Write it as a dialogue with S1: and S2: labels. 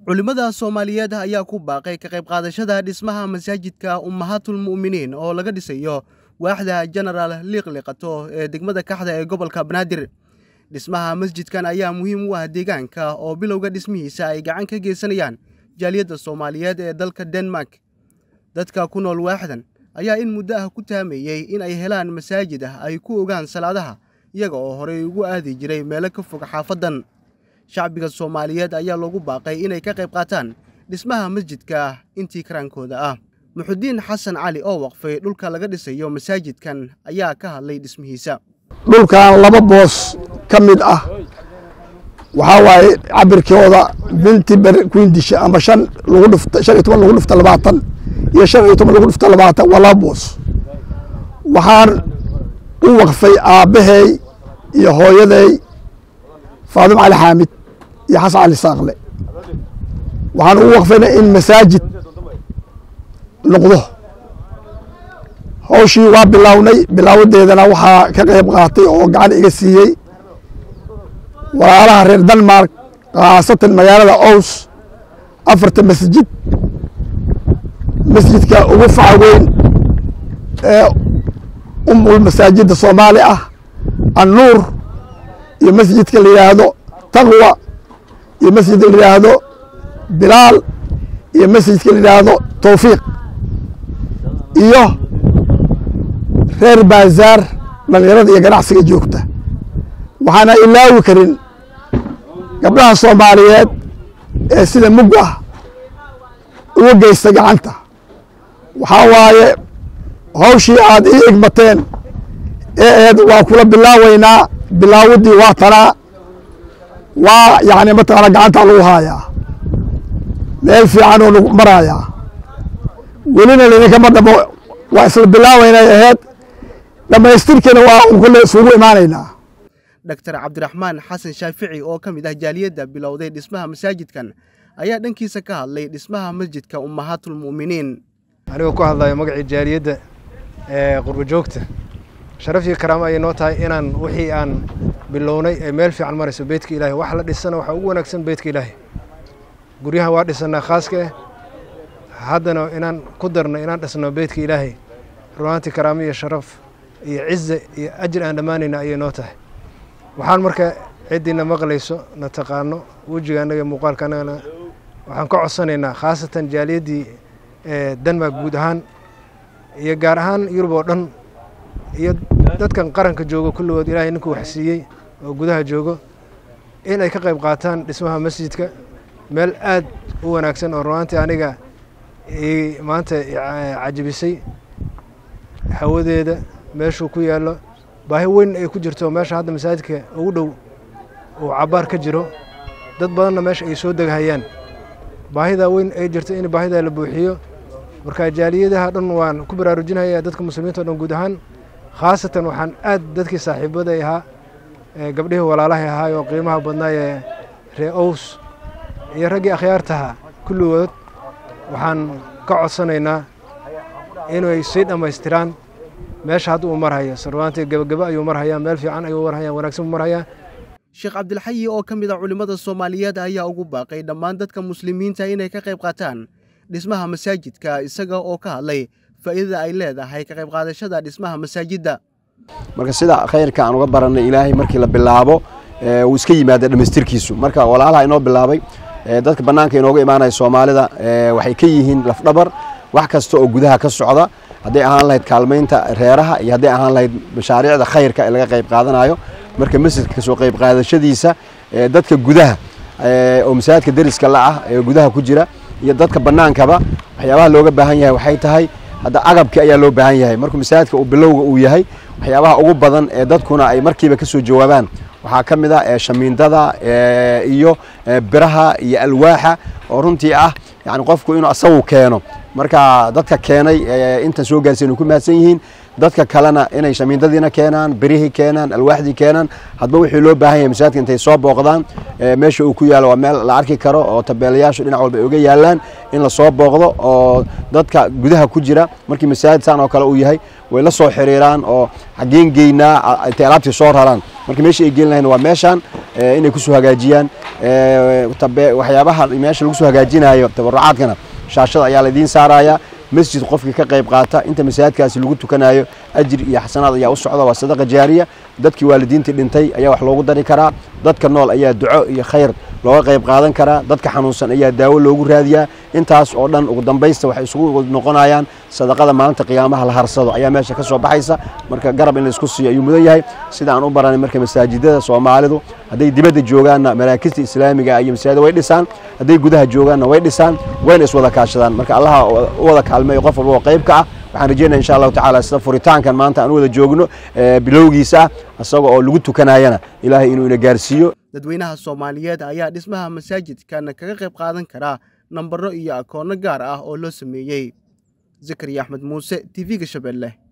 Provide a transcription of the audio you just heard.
S1: culimmada soomaaliyeed ayaa ku baaqay ka qayb qaadashada dhismaha masaajidka ummahatul mu'miniin oo laga dhisayo waaxda jenaraal liiqliqato ee degmada kaxda ee gobolka banaadir dhismaha masjidkan ayaa muhiim u ah deegaanka oo bilowga dhismihiisa ay gacan ka geysanayaan jaaliyadda soomaaliyeed ee dalka denmark dadka ku nool waaxdan ayaa in muddo ah ku taameeyey in ay helaan masaajid ah ay ku ogaan salaadaha iyaga oo horey ugu aadi jiray meelo ka fog xaafaddan shacbiga soomaaliyeed ayaa loogu baaqay inay ka qayb qaataan dhismaha masjidka intii karaankooda ah muxudiin xasan cali oo waqfay dhulka laga dhisayo masaajidkan ayaa ka hadlay dhismihiisa
S2: dhulkan laba boos ka mid ah waxaa waaye cabirkooda binti quindisha ama shan lagu dhifta shan iyo toban lagu dhifta labaatan iyo shan iyo toban lagu dhifta labaatan waa laba boos waxaan u waqfay aabbahay iyo hooyaday faadimo cali xaamid iyo xasan cali saaqle waxaan ugu waqfayna in masaajid noqdo hawshii waa bilownay bilaawadeedana waxaa ka qayb qaatay oo gacan iga siiyey walaalaha reer denmark khaasatan magaalada ows afarta masjid masjidka ugu faca weyn ee umul masaajidda soomaali ah annuur iyo masjidka la yidhaahdo taqwa iyo masjidka la yidhaahdo bilaal iyo masjidka la yidhaahdo towfiiq iyo reer baazaar dhalinyarada iyo ganacsiga joogta waxaana ilaawi karin gabdhaha soomaaliyeed ee sida mug ah uga geysta gacanta waxaa waaye hawshii aad ii igmateen ee eed waa kula bilaaweynaa bilaawadii waa tanaa waa yani mataqaana gacantaa lagu haayaa meel fiican oo lagu marayaa welina laidinkama dhamo waa isla bilaaweynay aheyd dhammaystirkiina waa un kulle isugu imaanaynaa
S1: doctor cabdiraxmaan xasan shaafici oo ka mid ah jaaliyadda bilowday dhismaha masaajidkan ayaa dhankiisa ka hadlay dhismaha masjidka ummahatul mu'miniin
S3: anigoo ku hadlayo magacii jaaliyadda ee qurbo joogta sharaf iyo karaamo ayay noo tahay inaan wixii aan bilownay ee meel fiican marayso beydka ilaahay wax la dhisana waxaa ugu wanaagsan beydka ilaahay guryahan waa dhisanaa khaaska eh haddana inaan ku darno inaan dhisno beydka ilaahay runaantii karaamo iyo sharaf iyo cize iyo ajir aan dhammaanayna ayay noo tahay waxaan marka ciddiina maqlayso na taqaano wejiga annaga muuqaalka annagana waxaan ka codsanaynaa khaasatan jaaliyaddii denmark guud ahaan iyo gaar ahaan yurub oo dhan iyo dadkan qaranka joogo kulligood ilaahay ninkuu waxsiiyey oo gudaha joogo in ay ka qayb qaataan dhismaha masjidka meel aad u wanaagsan oo runaantii aniga maanta cajabisay hawadeeda meeshuu ku yaallo baahi weyn ay ku jirto meesha hadda masaajidka ugu dhow uu cabaar ka jiro dad badanna meesha ay soo deghayaan baahidaa weyn ay jirto in baahidaa la buuxiyo marka jaaliyadaha dhan waan ku baraarujinaya dadka muslimiinta o dhan guud ahaan khaasatan waxaan aad dadkii saaxiibaday ahaa gabdhihii walaalahay ahaay oo qiimaha badnaayee ree ows iyo raggii akhyaartaha kulligood waxaan ka codsanaynaa inay sii dhammaystiraan meesha hadda uu marhayo sarwaantii gebageba ayuu marhayaa meel fiican ayuu marhayaa wanaagsan buu marhayaa
S1: sheekh cabdilxayi oo ka mid a culimmada soomaaliyeed ayaa ugu baaqay dhammaan dadka muslimiinta inay ka qayb qaataan dhismaha masaajidka isaga oo ka hadlay faa'iidada ay leedahay ka qayb qaadashada dhismaha masaajidda
S4: marka sida khayrka aan uga barannay ilaahay markii la bilaabo wuu iska yimaada dhammaystirkiisu marka walaalaha inoo bilaabay dadka bannaanka inooga imaanaya soomaalida waxay ka yihiin lafdhabar wax kasta oo gudaha ka socda hadday ahaan lahayd kaalmaynta reeraha iyo hadday ahaan lahayd mashaariicda khayrka ee laga qayb qaadanayo marka masjidka kasoo qayb qaadashadiisa dadka gudaha oo masaajidka deriska la ah ee gudaha ku jira iyo dadka bannaankaba waxyaabaha looga baahan yahay waxay tahay hadda agabki ayaa loo baahan yahay markuu masaajidka uu bilowga uu yahay waxyaabaha ugu badan ee dadkuna ay markiiba kasoo jawaabaan waxaa ka mid ah shamiindada iyo biraha iyo alwaaxa oo runtii ah yani qofku inuu asagu keeno marka dadka keenay intan soo gaarsiin ku mahadsan yihiin dadka kalena inay shamiindadiina keenaan birihii keenaan alwaaxdii keenaan hadba wixii loo baahan yahay masaajidka intay soo booqdaan meesha uu ku yaalo waa meel la arki karo oo tabeelayaashu dhinac walba ay uga yaalaan in lasoo booqdo oo dadka gudaha ku jira markii masaajid saan oo kale uu yahay way la soo xiriiraan oo xageen geynaa intay alaabtii soo raraan marka meesha ay geyn lahayn waa meeshaan inay kusoo hagaajiyaan waxyaabaha meesha lagu soo hagaajinayo tabarucaadkana shaashada ayaa laidiin saaraya masjid qofkii ka qayb qaata inta masaajidkaasi lagu tukanayo ajir iyo xasanaad ayaa u socda waa sadaqa jaariya dadkii waalidiintii dhintay ayaa wax loogu dari karaa dadka nool ayaa duco iyo khayr looga qayb qaadan karaa dadka xanuunsan ayaa daawo loogu raadiyaa intaas oo dhan ugu dambaysta waxay isugu noqonayaan sadaqada maalinta qiyaamaha la harsado ayaa meesha ka soo baxaysa marka garab in laisku siiyo ayuu mudan yahay sida aan u baranay marka masaajidada soomaalidu hadday dibadda joogaanna maraakista islaamiga iyo masaajida way dhisaan hadday gudaha joogaanna way dhisaan wayna iswada kaashadaan marka allaha u wada kaalmeeyo qof walba oo qayb ka ah waxaan rajeynaya insha allahu tacala sida furitaankan maanta aan u wada joogno bilowgiisa ah isaga oo lagu tukanayana ilaahay inuu ina gaarsiiyo
S1: dadweynaha soomaaliyeed ayaa dhismaha masaajidkan kaga qayb qaadan karaa nambaro iyo akoonno gaar ah oo loo sameeyey zakariya axmed muuse t v-ga shabeelle